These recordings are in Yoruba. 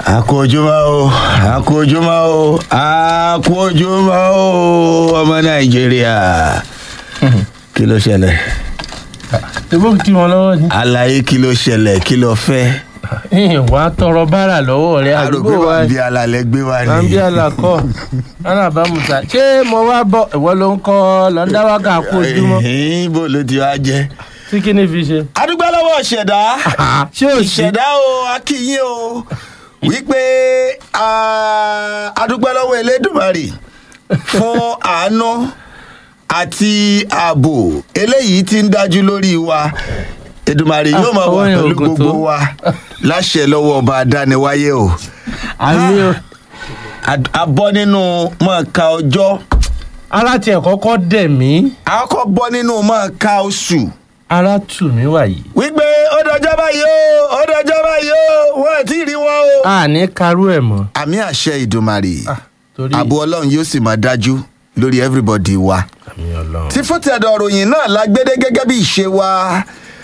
àkójúmọ́ o àkójúmọ́ o àkójúmọ́ o ọmọ nàìjíríà kí ló ṣẹlẹ̀ ebó kí wọn lọ́wọ́ ni. àlàyé kí ló ṣẹlẹ̀ kí ló fẹ́ wà á tọrọ báárà lọ́wọ́ rẹ àdúgbò àrògbé wa wa bí alalẹ gbé wa ni àbí àlàkọ alábàámuta ṣé mo wá bọ ìwọ ló ń kọ lọ́ndáwákà kó ojúmọ́ Ẹ̀hìn, bó ló ti wá jẹ́. tí kí ni fi ṣe. adúgbò lọ́wọ́ ìṣẹ̀dá ṣé ò sí ìṣẹ̀dá o akíyín o wípé ah, adúgbò lọ́wọ́ elédùnmarè fún àánú àti ààbò eléyìí tí ń dájú lórí wa Èdùmàrè yóò máa wà Owó yẹn pẹ̀lú ògùn tó. gbogbo wa láṣẹ lọ́wọ́ ọba adániwáyé o àmì o Ad- a bọ́ nínú mọ̀ọ́ká ọjọ́ ara tiẹ̀ kọ́kọ́ dẹ̀ mí a kọ́ bọ́ nínú mọ̀ọ́ká oṣù ara tù mí wàyí. wípé ó dọjọ́ báyìí o ó dọjọ́ báyìí o wọ́n ẹ̀ tí ì rí wọn o. a ní karú ẹ̀ mọ́. àmì àṣẹ ìdùmarè Ah, torí ààbò ọlọ́run yóò sì máa dájú lórí everybody wa. àmì ọlọ́run. tí fúntẹ̀dọ̀ ròyìn náà la gbédé gẹ́gẹ́ bí ìṣe wa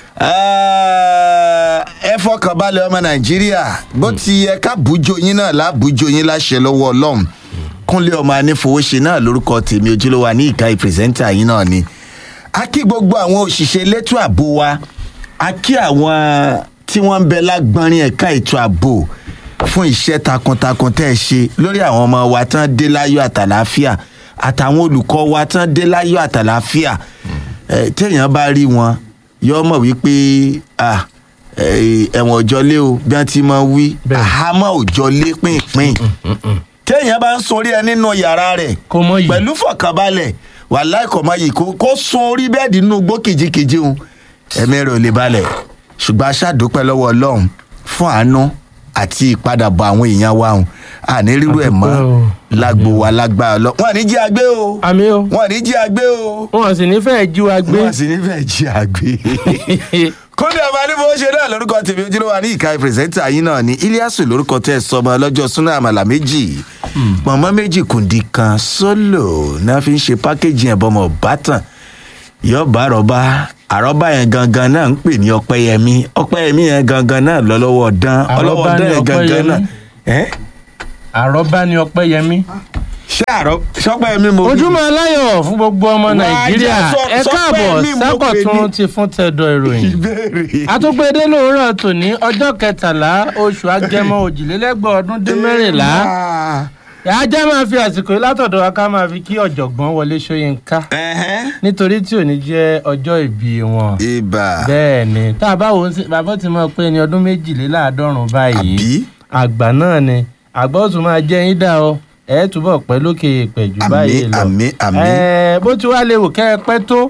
Eh, ẹ fọkàn balẹ̀ ọmọ nàìjíríà bó ti yẹ ká bùjọ yín náà lábùjọ yín láṣẹ lọ́wọ́ ọlọ́run kúnlé ọmọ anífowóṣe náà lórúkọ tèmi ojúlówó ní ìka ìpírẹsẹ́ńtà yín náà ni a kí gbogbo àwọn òṣìṣẹ́ elétò ààbò wa a kí àwọn tí wọ́n ń bẹ lágbọ́nrín ẹ̀ka ètò ààbò fún iṣẹ́ takuntakun tẹ́ ẹ ṣe lórí àwọn ọmọ wa tán dé láyọ̀ àtàláfíà àtàwọn olùkọ́ wa tán dé láyọ̀ àtàláfíà ẹ, téèyàn bá rí wọn yọ mọ̀ wípé ah, ẹ, ẹ̀wọ̀n òjọlé o bí wọ́n ti máa wí Bẹ́ẹ̀. àhámọ́ òjọlé pínpín téèyàn bá ń sorí ẹ nínú yàrá rẹ̀ kó mọ yìí. pẹ̀lú fọkànbalẹ̀ wàhálà ìkọ̀mọ́ yìí kó kó sun orí bẹ́ẹ̀dì nínú igbó kìjikìji òun ẹ̀mí rẹ̀ ò lè balẹ̀ ṣùgbọ́n aṣáàdúpẹ́ lọ́wọ́ ọlọ́run fún àánú àti ìpadàbọ̀ àwọn èèyàn wa òun àní rírú ẹ̀ mọ́ Àdúpẹ́ o. lágbo wa lágbára lọ wọn ní jí agbé o àmì o wọn ní jí agbé o wọn sì ní fẹ́ẹ́ jú wa gbé. wọn sì ní fẹ́ẹ́ jí agbé kódé ọba ní bó ṣe náà lórúkọ tèmi ojúlówó ní ìka pírẹsẹ́ńtà yín náà ni iliasu lórúkọ tẹ́ ẹ sọmọ lọ́jọ́ súná àmàlà méjì pọ̀nmọ́ méjì kùndì kan sólò náà fi ń ṣe pákéjì ẹ̀ bọ́mọ̀ bátàn yọba àrọ́bá àrọ́bá yẹn gangan náà ń pè ní ọpẹ́yẹmí ọpẹ́yẹmí yẹn gangan náà lọ lọ́wọ́ dán ọlọ́wọ́ Àrọ́bá dán ni yẹn gangan Ọpẹ́yẹmí? náà ẹ́ àròbá ni ọpẹ́ yẹmí. ṣé àrọ́ ṣọpẹ́yẹmí mo wí? ojúmọ́ aláyọ̀ fún gbogbo ọmọ Wà á nàìjíríà jẹ́ sọ- ẹ sọ pé káàbọ̀ mi mo pè sákọ̀tún ní- ti fún tẹ̀dọ̀ ìròyìn. ìbéèrè àtúgbèdè lóòrọ̀ tòní ọjọ́ kẹtàlá oṣù agẹmọ òjìlélẹ́gbọ̀n ọdún dín mẹ́rìnlá ajá máa fi àsìkò yìí látọ̀dọ̀ wa ká máa fi kí ọ̀jọ̀gbọ́n wọlé ṣóyínká Ẹ̀hẹ́n. nítorí tí òní jẹ́ ọjọ́ ìbí wọn. ibà bẹ́ẹ̀ ni tá a bá wò ó sí bàbá tí mo pé ní ọdún méjìléláàádọ́rùn báyìí àbí àgbà náà ni àgbà ó tún máa jẹ́ yín dá o ẹ̀ túbọ̀ pẹ́ lókè ìpẹ̀jù àmì báyìí lọ. àmì àmì Ẹ, bó ti wá léwu kẹ́ ẹ pẹ́ tó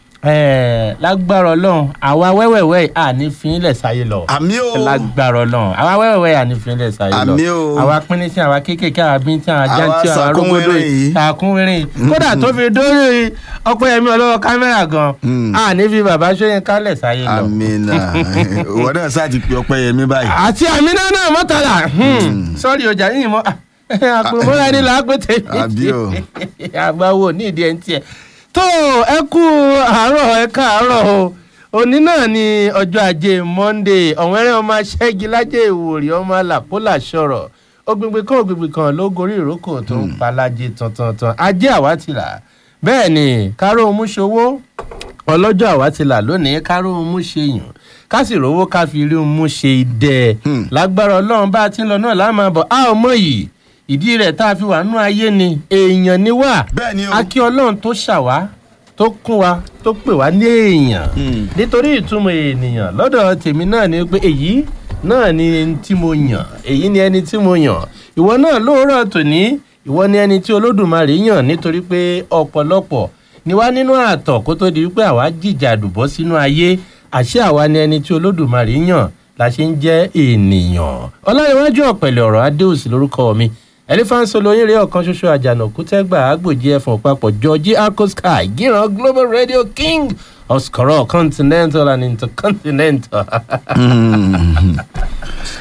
ẹ, lágbára ọlọ́run àwa wẹ́wẹ̀wẹ́ àní fínlẹ̀ sáyé lọ àmì o lágbára ọlọ́run àwa wẹ́wẹ̀wẹ́ àní fínlẹ̀ sáyé lọ Àmì o. àwa pínnín sí àwa kéékèèké àwa bíntín àwa Àwa jántí àwa arógbódò sàkúnwérìn yìí. àkúnwérìn yìí kódà tó fi dórí ọpẹ́yẹmí ọlọ́wọ́ kámẹ́rà gan Mm. àní fi bàbá Ṣóyínká lẹ̀ sáyé lọ. àmì náà ìwọ náà sáà ti pe ọpẹ́yẹmí báyìí àti àmínà náà mọ́tàlá sọ́ọ̀rì ọjà yìí mọ́ àpòmọ́ra ẹni là á pé tèmi Àbí o. àgbáwo ní ìdí ẹni tiẹ̀ tó ẹ kú àárọ̀ ẹ káàárọ̀ o òní náà ni ọjọ́ ajé monde ọ̀wẹ́rẹ́ ọmọ aṣẹ́gi lájẹ́ ìwòrì ọmọ àlàpólà sọ̀rọ̀ ògbìngbìn kan ògbìngbìn kan ló gorí ìrókò tó ń palájẹ tantantan ajé àwátìlà bẹ́ẹ̀ ni káró múṣowó ọlọ́jọ́ àwátìlà lónìí káró múṣeyàn ká sì rówó ká fi rí mú ṣe idẹ Hmm. lágbára ọlọ́run bá a ti ń lọ náà láàmú àbọ̀ a ò mọ̀ yìí ìdí rẹ̀ tá a fi wà nú ayé ni èèyàn ni wá bẹ́ẹ̀ ni o a kí ọlọ́run tó ṣàwá tó kún wa tó pè wá ní èèyàn Hmm. nítorí ìtumọ̀ ènìyàn lọ́dọ̀ tèmi náà ni pé èyí náà ni ẹni tí mo yàn èyí ni ẹni tí mo yàn ìwọ náà lóòrọ̀ tòní ìwọ ni ẹni tí olódùmarè yàn nítorí pé ọ̀pọ̀lọpọ̀ ni wá nínú àtọ̀ kó tó di wípé àwa jìjà àdùbọ́ sínú ayé àṣé àwa ni ẹni tí olódùmarè yàn la ṣe ń jẹ́ ènìyàn ọláyíwájú ọ̀pẹ̀lẹ̀ ọ̀rọ̀ adéòsì lórúkọ mi elephant olóyin rèé ọ̀kan ṣoṣo àjànàkú tẹ́gbà àgbòjì ẹ̀fọ̀n papọ̀ georgie akosky gíran global radio king of skoro continental and intercontinental.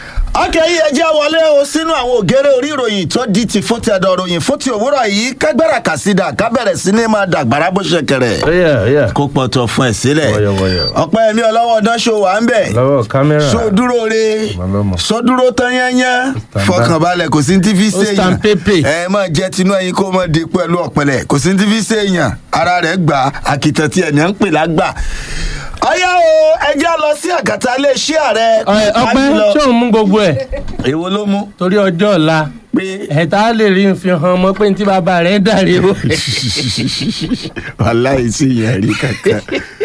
ọkẹ́ yìí ẹjẹ́ wọlé o sínú àwọn ògèrè orí ìròyìn tó di ti fún ti ẹ̀dọ̀ ròyìn fún ti òwúrọ̀ yìí kágbára kàsídà ká bẹ̀rẹ̀ sí ní máa dàgbàrá bó ṣe kẹrẹ̀ ọyà ọyà kó pọ̀tọ̀ fún ẹ̀ sílẹ̀ Wọ̀yọ̀wọ̀yọ̀. ọpẹ́ mi ọlọ́wọ́ ọdán ṣó wà ń bẹ̀ lọ́wọ́ kámẹ́rà so dúró re Màlọ́mọ. so dúró tán yányán Stand fọkànbalẹ̀ kò sí ní tí fi Ó ṣe stand pépè. ẹ máa jẹ tinú ẹyin kó máa di pẹ̀lú ọ̀pẹ̀lẹ̀ kò sí ní tí fi ṣe èèyàn ara rẹ̀ gbà àkìtàn tí ẹ̀yàn ń pè lágbà. ọyá o ẹjẹ́ lọ sí àgàtà iléeṣẹ́ ààrẹ. Ọ̀ẹ́, ọpẹ́ ṣé òun mú gbogbo ẹ̀ èwo ló mú torí ọjọ́ ọ̀la pé ẹ̀ta lè rí fi hàn ọmọ pé ní tí bàbá rẹ̀ dàrí o. wàláì sí ìyẹn rí kankan.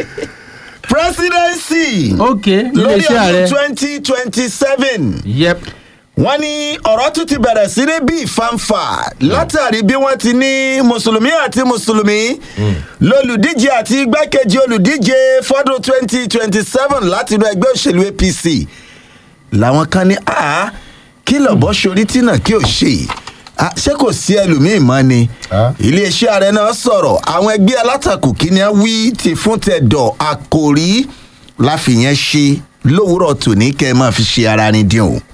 presidency ok lórí iléeṣẹ́ ààrẹ ọdún twenty twenty seven yep wọ́n ní ọ̀rọ̀ tún ti bẹ̀rẹ̀ sí ní bí ìfanfà látàrí bí wọ́n ti ní mùsùlùmí àti mùsùlùmí lólùdíje àti igbákejì olùdíje fọ́dún twenty twenty seven láti inú ẹgbẹ́ òṣèlú apc làwọn kan ní a kí lọ́bọ̀ sórí tí náà kí ò ṣe Ah, ṣé kò sí ẹlòmíín mọ́ ni Ah. iléeṣẹ́ ààrẹ náà sọ̀rọ̀ àwọn ẹgbẹ́ alátakò kí ni a wí ti fún tẹ̀dọ̀ àkòrí láfìyẹn ṣe lówùúrọ̀ tòní kẹ́ ẹ máa fi ṣe ara ni dín o.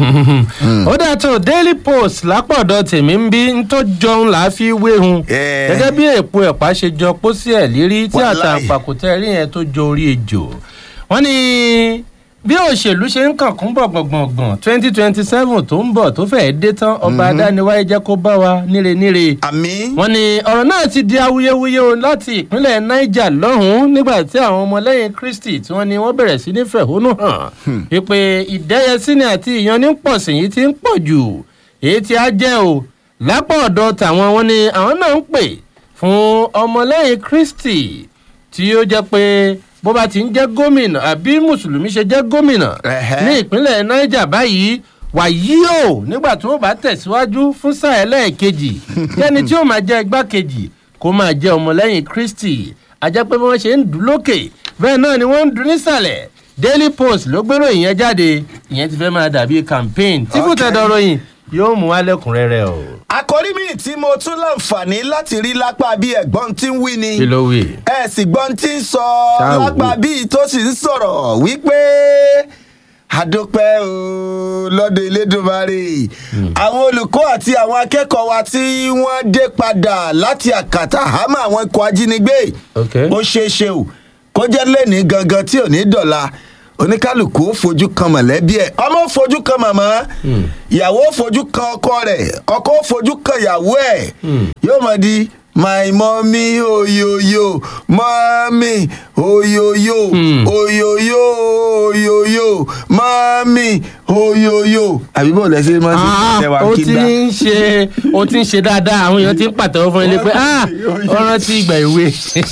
ó dà tó daily post lápọ̀dọ̀ tèmi ń bí ń tó jọun là á fi wéhun Eh. gẹ́gẹ́ bí èpo ẹ̀pá ṣe jọ pósí ẹ̀ lérí tí Wàláì. àtàǹpàkò tẹ́ rí yẹn tó jọ orí ejò wọ́n ní bí òṣèlú ṣe ń kàn kún bọ̀ gbọ̀ngbọ̀ngbọ̀n twenty twenty seven tó ń bọ̀ tó fẹ́ẹ́ dé tán ọba adániwáyé jẹ́ kó bá wa níre níre àmì wọ́n ní ọ̀rọ̀ náà ti di awuyewuye o láti ìpínlẹ̀ niger lọ́hùn-ún nígbà tí àwọn ọmọlẹ́yìn kristi tí wọ́n ní wọ́n bẹ̀rẹ̀ sí ní fẹ̀hónú hàn wípé ìdẹ́yẹsíni àti ìyannípọ̀sìn yìí ti ń pọ̀ jù èyí tí a jẹ́ o lápá ọ̀dọ̀ tàwọn wọn ni àwọn náà ń pè fún ọmọlẹ́yìn kristi tí ó jẹ́ pé bó bá ti ń jẹ́ gómìnà àbí mùsùlùmí ṣe jẹ́ gómìnà Ẹ̀hẹ́. ní ìpínlẹ̀ niger báyìí wàyí o nígbà tí wọ́n bá tẹ̀síwájú fún sáà ẹlẹ́ẹ̀kejì kẹ́ni tí ó máa jẹ́ igbákejì kó máa jẹ́ ọmọlẹ́yìn kristi ajẹ́ pé bí wọ́n ṣe ń dùn lókè bẹ́ẹ̀ náà ni wọ́n ń dùn nísàlẹ̀ daily post ló gbérò ìyẹn jáde ìyẹn ti fẹ́ máa dàbí campaign tí kò tẹ̀ dọ̀rọ̀ yìí yóò mú alẹ́kùnrẹ́rẹ́ o. àkòrí mi tí mo tún láǹfààní láti rí lápá bí ẹ̀gbọ́n tí ń wí ni kí ló wí. ẹ sì gbọ́n tí ń sọ Ṣáà wò. lápá bí tó sì ń sọ̀rọ̀ wípé àdópẹ́ o lọ́dọ̀ elédùnmarè àwọn olùkọ́ àti àwọn akẹ́kọ̀ọ́ wa tí wọ́n dé padà láti àkàtà àhámọ́ àwọn ikọ̀ ajínigbé ok ó ṣeé ṣe o kó jẹ́ lẹ́ni gangan tí ò ní dọ̀la oníkálukú ó fojú kan mọ̀lẹ́bí ẹ̀ ọmọ ó fojú kan màmá ìyàwó ó fojú kan ọkọ rẹ̀ ọkọ ó fojú kan ìyàwó ẹ̀ yóò mọ̀ di my mommy oyoyo mommy oyoyo Hmm. oyoyo oyoyo mommy oyoyo. àbí bó lẹ ṣe máa ń ṣe Ah, ó ti ń ṣe ó ti ń ṣe dáadáa àwọn èèyàn ti ń pàtẹ́wọ́ fún ilé pé ah ó rántí ìgbà ìwé.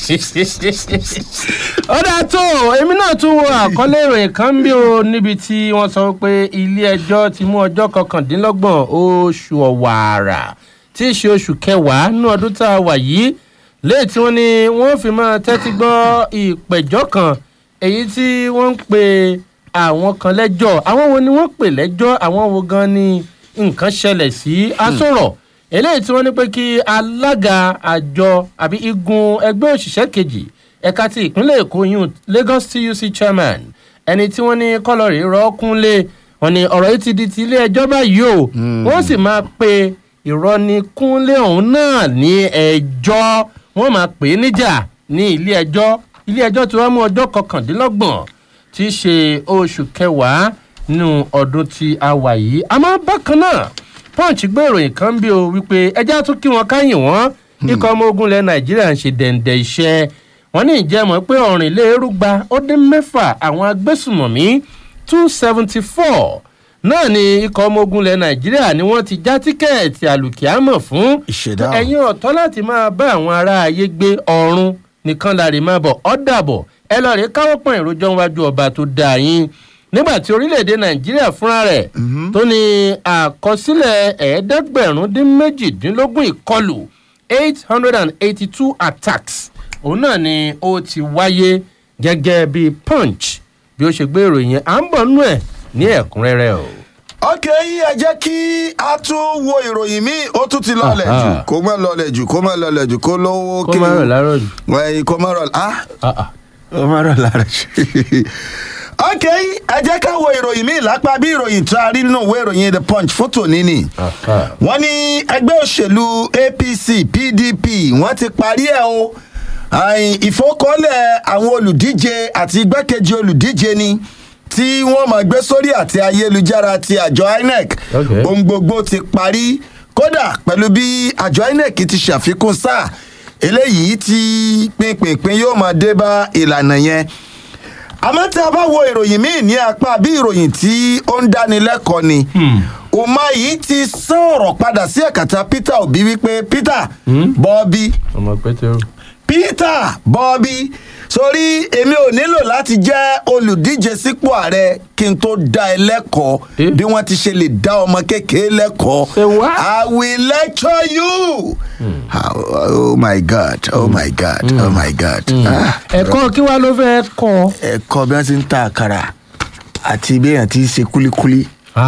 ó dáa tó èmi náà tún wo àkọlé ìròyìn kan bí o níbi tí wọ́n sọ pé ilé ẹjọ́ ti mú ọjọ́ kọkàndínlọ́gbọ̀n oṣù ọ̀wàrà tí í ṣe oṣù kẹwàá nínú ọdún tá a wà yìí léè tí wọ́n ní wọ́n fi máa tẹ́tí gbọ́ ìpẹ̀jọ́ kan èyí tí wọ́n ń pe àwọn kan lẹ́jọ́ àwọn wo ni wọ́n pè lẹ́jọ́ àwọn wo gan ni nǹkan ṣẹlẹ̀ sí asọ̀rọ̀ eléyìí tí wọ́n ní pé kí alága àjọ àbí igun ẹgbẹ́ òṣìṣẹ́ kejì ẹ̀ka ti ìpínlẹ̀ èkó yún lagos tuc chairman ẹni tí wọ́n ní kọ́lọ́rì rọ́ọ̀kúnlé wọn ni ọ̀rọ̀ yìí ti di ti ilé ẹjọ́ báyìí o wọ́n sì máa pe ìrọ́nikúnlé ọ̀hún náà ní ẹjọ́ wọ́n máa pè é níjà ní ilé ẹjọ́ ilé ẹjọ́ tí wọ́n mú ọjọ́ kọkàndínlọ́gbọ̀n tí í ṣe oṣù kẹwàá nínú ọdún tí a wà yìí àmọ́ bákan náà punch gbé ìròyìn kan bí o wípé ẹjẹ́ tún kí wọn káyìn wọ́n ikọ̀ ọmọ ogun ilẹ̀ nàìjíríà ń ṣe dẹ̀ǹdẹ̀ iṣẹ́ wọn ní ìjẹ́mọ̀ pé ọ̀rìnlélérúgba ó dín mẹ́fà àwọn agbésùmọ̀mí two seventy four náà ni ikọ̀ ọmọ ogun ilẹ̀ nàìjíríà ni wọ́n ti já tíkẹ́ẹ̀tì àlùkìámọ̀ fún ìṣẹ̀dá o. ẹ̀yin ọ̀tọ́ láti máa bá àwọn ará ayé gbé ọ̀run nìkan láre máa bọ̀ ọ́ dàbọ̀ ẹ lọ rèé káwọ́ pọ̀n ìrójọ́ wájú ọba tó dáa yín nígbà tí orílẹ̀-èdè nàìjíríà fúnra rẹ̀ tó ní àkọsílẹ̀ ẹ̀ẹ́dẹ́gbẹ̀rún dín méjìdínlógún ìkọlù eight hundred and eighty-two attacks òun náà ni ó ti wáyé gẹ́gẹ́ bí punch bí ó ṣe gbé ìròyìn yẹn à ń bọ̀ nú ẹ̀ ní ẹ̀kúnrẹ́rẹ́ o. ọkẹ yìí ẹ jẹ́ kí a tún wo ìròyìn míì ó tún ti lọlẹ̀ Aha. jù kó má lọlẹ̀ jù kó má lọlẹ̀ jù kó lówó kó má rọ̀ lárọ̀ jù. wẹ̀yìn kó má rọ̀ ah Ah, ah. ó má rọ̀ lára jù. ok ẹ jẹ́ ká wo ìròyìn míì lápá bí ìròyìn tó a rí nínú ìwé ìròyìn the punch fótó níní wọ́n ní ẹgbẹ́ òṣèlú apc pdp wọ́n ti parí ẹ̀ o àìn, ìfowókọ́lẹ̀ àwọn olùdíje àti igbákejì olùdíje ni tí wọ́n máa gbé sórí àti ayélujára ti àjọ inec Okay. ohun gbogbo ti parí kódà pẹ̀lú bí àjọ inec ti ṣàfikún sáà eléyìí tí pínpínpín yóò máa dé bá ìlànà yẹn àmọ́ tí a bá wo ìròyìn míì ní apá bí ìròyìn tí ó ń dánilẹ́kọ̀ọ́ ni umahi ti sọ̀rọ̀ padà sí ẹ̀kàtà peter obi wípé peter bọ́ọ̀bì ọmọ pétérù. peter bọ́ọ̀bì sórí èmi ò nílò láti jẹ́ olùdíje sípò ààrẹ kí n tó dá ẹ lẹ́kọ̀ọ́ Eh? bí wọ́n ti ṣe lè dá ọmọ kékeré lẹ́kọ̀ọ́ Say what? i will lecture you Ah, oh my god oh my god oh my god Ah, ẹ̀kọ́ kí wàá ló fẹ́ kọ́. ẹ̀kọ́ bí wọ́n ti ń ta àkàrà àti bí èèyàn ti ń ṣe kúlíkúlí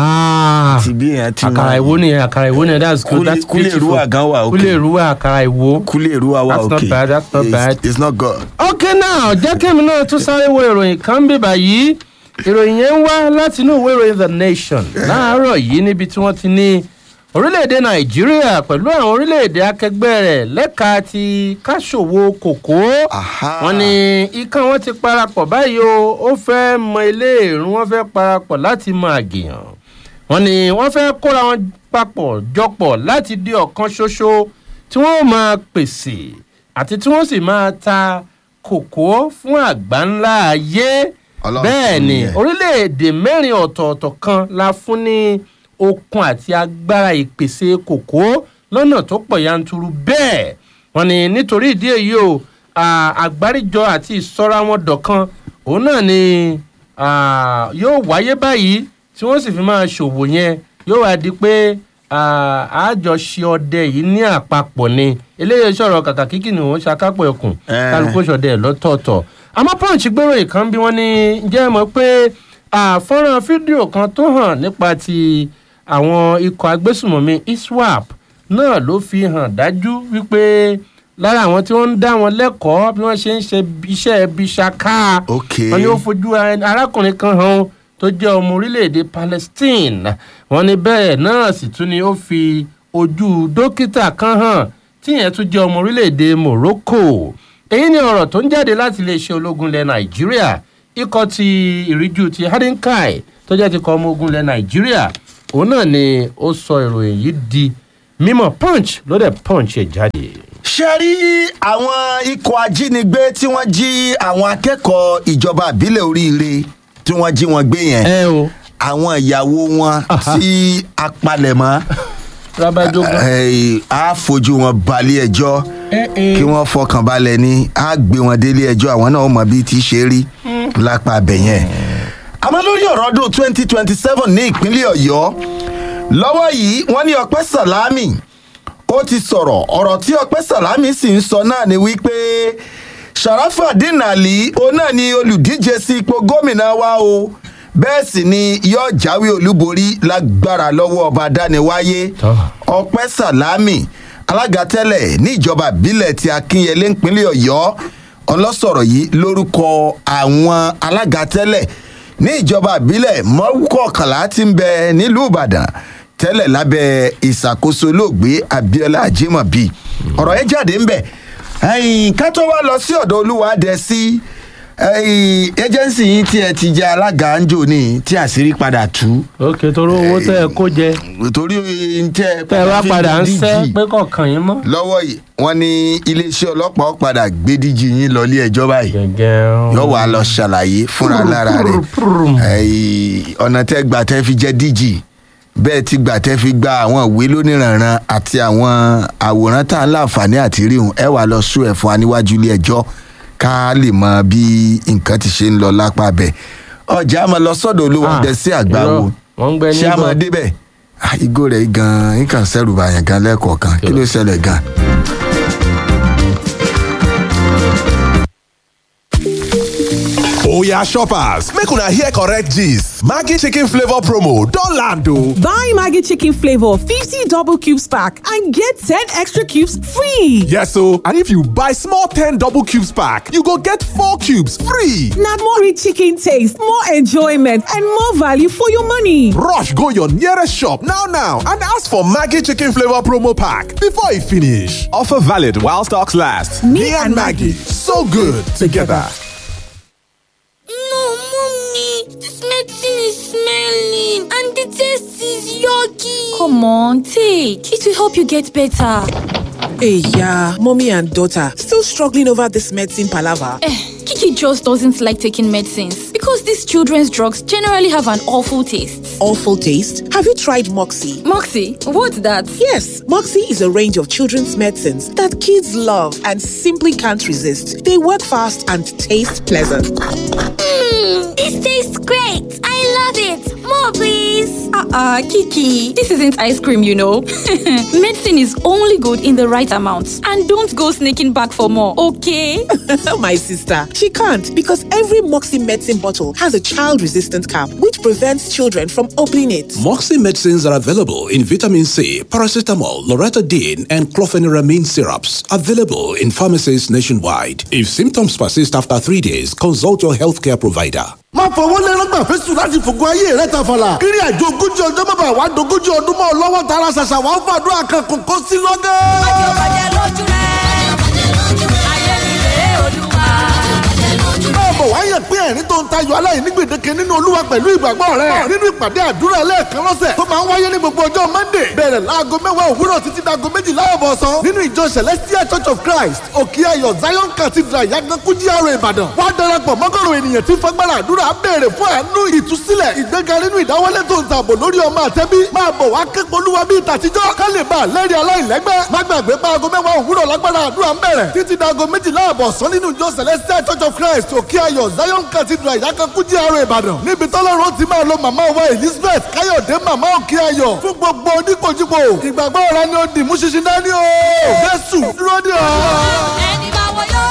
àti bí èèyàn ti àkàrà ìwo ni àkàrà ìwo ni that's good Kúlé- that's kúlé beautiful ìrúwà gan wà okay. kúlé ìrúwà àkàrà ìwo. kúlé ìrú wa wà That's not okay bad, that's not It's- bad. it's not good. ok now jẹ́ kẹ́mi náà tún sáré wo ìròyìn kan bí báyìí ìròyìn yẹn ń wá láti inú ìwé ìròyìn the nation láàárọ̀ yìí níbi tí wọ́n ti ní orílẹ̀-èdè nàìjíríà pẹ̀lú àwọn orílẹ̀-èdè akẹgbẹ́ rẹ̀ lẹ́ka ti káṣòwò kòkó Aha. wọ́n ní ikán wọn ti parapọ̀ báyìí o ó fẹ́ mọ ilé ìrún wọn fẹ́ parapọ̀ láti mọ àgìyàn wọ́n ní wọ́n fẹ́ kóra wọn papọ̀ jọpọ̀ láti di ọ̀kan ṣoṣo tí wọ́n máa pèsè àti tí wọ́n sì máa ta kòkó fún àgbáńlá ayé Ọlọ́run bẹ́ẹ̀ fún ni yẹn. orílẹ̀-èdè mẹ́rin ọ̀tọ̀ọ̀tọ̀ kan la fún ní okun àti agbára ìpèsè kòkó lọ́nà tó pọ̀ yanturu bẹ́ẹ̀ wọ́n ní nítorí ìdí èyí o à, àgbáríjọ àti ìsọ́ra wọn dọ̀kan òun náà ni à, yóò wáyé báyìí tí wọ́n sì fi máa ṣòwò yẹn yóò wá di pé à, àjọṣe ọdẹ yìí ní àpapọ̀ ni eléyìí sọ̀rọ̀ kàkà kíkì ni òun ṣàkápọ̀ ẹkùn Eh. kálukú ṣọdẹ ẹ̀ lọ́tọ̀ọ̀tọ̀ àmọ́ punch gbèrò ìkan bí wọ́n ní jẹ́ mọ̀ pé àfọ́nrán fídíò kan tó hàn nípa ti àwọn ikọ̀ agbésùmọ̀mí iswap náà ló fi hàn dájú wípé lára àwọn tí wọ́n ń dá wọn lẹ́kọ̀ọ́ bí wọ́n ṣe ń ṣe iṣẹ́ ibi ṣaká Ok. wọ́n ní ó fojú arákùnrin kan hàn tó jẹ́ ọmọ orílẹ̀-èdè palestine wọ́n ní bẹ́ẹ̀ náà sì tún ni ó fi ojú dókítà kan hàn tíyẹn tún jẹ́ ọmọ orílẹ̀-èdè morocco èyí ni ọ̀rọ̀ tó ń jáde láti iléeṣẹ́ ológun ilẹ̀ nàìjíríà ikọ̀ ti ìríjú ti hadinkai tó jẹ́ ti kọ́ ọmọ ogun ilẹ̀ nàìjíríà òun náà ni ó sọ ìròyìn yìí di mímọ̀ punch ló dẹ̀ punch ẹ̀ jáde. ṣe rí àwọn ikọ̀ ajínigbé tí wọ́n jí àwọn akẹ́kọ̀ọ́ ìjọba àbílẹ̀ oríire tí wọ́n jí wọn gbé yẹn ẹ o àwọn ìyàwó wọn Aha. tí apalẹ̀mọ́ rábàjọgún. eh, á fojú wọn balẹ̀ ẹjọ́ kí wọ́n fọkàn balẹ̀ ni á gbé wọn délé ẹjọ́ àwọn náà mọ̀ bí ti ṣe rí lápá abẹ yẹn. àmọ́ lórí ọ̀rọ̀ ọdún twenty twenty seven ní ìpínlẹ̀ ọ̀yọ́ lọ́wọ́ yìí wọ́n ní ọpẹ́ sàlámì ó ti sọ̀rọ̀ ọ̀rọ̀ tí ọpẹ́ sàlámì sì ń sọ náà ni wípé sharafadin ali òun náà ni olùdíje sí ipò gómìnà wa o bẹ́ẹ̀ sì ni yóò jáwé olúborí lágbára lọ́wọ́ ọba dániwáyé Tọ́. ọpẹ́ sàlámì alága tẹ́lẹ̀ ní ìjọba ìbílẹ̀ ti akínyẹlé ńpínlẹ̀ ọ̀yọ́ ọlọ́sọ̀rọ̀ yìí lórúkọ àwọn alága tẹ́lẹ̀ ní ìjọba ìbílẹ̀ mọ́kọ̀kànlá ti ń bẹ nílùú ìbàdàn tẹ́lẹ̀ lábẹ́ ìṣàkóso olóògbé abiola ajimobi ọ̀rọ̀ yẹn jáde ń bẹ̀ ẹ̀yìn ká tó wá lọ sí ọ̀dọ̀ olúwa dẹ̀ sí ẹjẹ́nsì yìí tí ẹ ti jẹ alága ń jò ní tí àṣírí padà tú òkè torí owó tẹ ẹ kó jẹ torí tẹ tẹ ẹ wá fi padà ń DG sẹ pé kọkàn yín mọ. lọ́wọ́ yìí wọ́n ní iléeṣẹ́ ọlọ́pàá ó padà gbé díjì yín lọ ilé ẹjọ́ báyìí gẹgẹ yóò wá lọ ṣàlàyé fúnra lára rẹ̀ ẹ̀yìn ọ̀nà tẹ́ gbà tẹ́ fi jẹ́ díjì bẹ́ẹ̀ ti gbà tẹ́ fi gba àwọn ìwé lóníranran àti àwọn àwòrán tá à ń láǹfààní àti ríhun ẹ wà lọ sún ẹ̀ fún wa níwájú ilé ẹjọ́ ká lè mọ bí nǹkan ti ṣe ń lọ lápá bẹ̀ ọjà máa lọ sọ́dọ̀ olówó dẹ sí àgbáwo wọ́n ń gbẹ ṣé a máa níbọ̀ débẹ̀ Ah, igbó rẹ̀ gan-an nǹkan sẹ́rù bàyàn gan lẹ́ẹ̀kọ̀ọ̀kan kí ló ṣẹlẹ̀ gan. Oya shoppers, make una hear correct gist. Maggi chicken flavor promo don land o. Buy Maggie Chicken Flavor 50 double cubes pack and get 10 extra cubes free. Yes o, and if you buy small 10 double cubes pack, you go get 4 cubes free. Now more rich chicken taste, more enjoyment, and more value for your money. Rush go your nearest shop now now and ask for Maggi chicken flavor promo pack before e finish. Offer valid while stocks last. Me, and Maggie, so good together. No, mommy, this medicine is smelling and the taste is yucky. Come on, take. It will help you get better. Hey, yeah, mommy and daughter still struggling over this medicine palaver. Eh, Kiki just doesn't like taking medicines because these children's drugs generally have an awful taste. Awful taste. Have you tried Moxie? Moxie, what's that? Yes, Moxie is a range of children's medicines that kids love and simply can't resist. They work fast and taste pleasant. Mmm, this tastes great. I love it. More, please. Uh-uh, Kiki. This isn't ice cream, you know. Medicine is only good in the right amount. And don't go sneaking back for more, okay? My sister, she can't because every Moxie medicine bottle has a child resistant cap which prevents children from opening it. Moxie medicines are available in vitamin C, paracetamol, loratadine, and clofeniramine syrups. Available in pharmacies nationwide. If symptoms persist after three days, consult your healthcare provider. má fọwọ́ lẹ́rọ́gbà fẹ́sùn láti fògo ayé rẹ̀ tàfàlà. kiri àjò ogójì ọjọ́ bàbá wa dogójì ọdún mọ́ ọ lọ́wọ́ tara ṣàṣà wà ó fàdúrà kan kò kó sí lọ́gẹ́. báwo wá yẹ pé ẹ̀rín tó ń tayọ aláìní gbèdéke nínú olúwa pẹ̀lú ìgbàgbọ́ rẹ̀ nínú ìpàdé àdúrà ẹlẹ́ẹ̀kan lọ́sẹ̀ tó máa ń wáyé ní gbogbo ọjọ́ monday bẹ̀rẹ̀ láago mẹ́wàá òwúrọ̀ títí dago méjìlá ọ̀bọ̀sán nínú ìjọ celestial church of christ òkè ayọ̀ zion cathedral yagankú GRA ìbàdàn wá darapọ̀ mọ́gọ́rùn ènìyàn tí fagbára àdúrà béèrè fún àánú ìtúsílẹ̀ ìgbéga nínú ìdáwọlé tó ń tààbò lórí ọmọ àtẹ́bí máa bọ̀ wá képe olúwa bíi tàtijọ́ ká lè bá a lẹ́rìí aláìlẹ́gbẹ́ má gbàgbé pa aago mẹ́wàá òwúrọ̀ lágbára àdúrà ń bẹ̀rẹ̀ títí dago méjìlá ọ̀bọ̀sán nínú ìjọ celestial church of christ òkè ayọ̀ zion cathedral ìyákankú GRA ìbàdàn níbi tọ́lọ́run ti máa lo màmá wa elizabeth káyọ̀dé màmá òkè ayọ̀ fún gbogbo oníkojúbo ìgbàgbọ́ ọ̀rá ni ó dì mú ṣinṣin dání o jésù dúró dè ọ́. ẹni bá wọ yóò.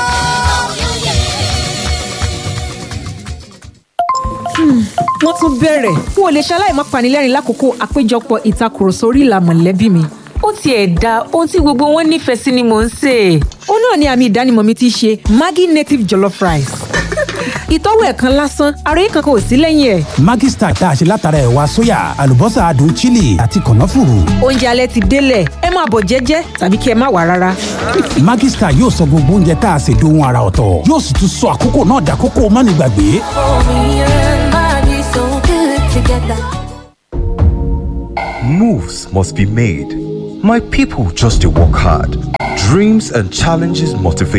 wọ́n tún bẹ̀rẹ̀ n ò lè ṣaláì má panilẹ́rìn lákòókò àpéjọpọ̀ ìtakùrọ̀sọ orí ìlà mọ̀lẹ́bí mi. ó tiẹ̀ da ohun tí gbogbo wọn nífẹ̀ẹ́ sí ni mò ń sè é. ó náà ni àmì ìdánimọ̀ mi ti ṣe maggi native jollof rice. ìtọ́wò ẹ̀ kan lásán ara yìí kankan ò sí lẹ́yìn ẹ̀. Maggi Star tá a ṣe látara ẹ̀wà sóyà àlùbọ́sà adùn chili àti kànáfùrù. oúnjẹ alẹ́ ti délẹ̀ ẹ máa bọ̀ jẹ́jẹ́ tàbí kí ẹ má wà rárá. Maggi Star yóò sọ gbogbo oúnjẹ tá a ṣe dohun ara ọ̀tọ̀ yóò sì tún sọ àkókò náà dàkókò mánigbàgbé. Moves must be made. My people just to work hard. Dreams and challenges motivate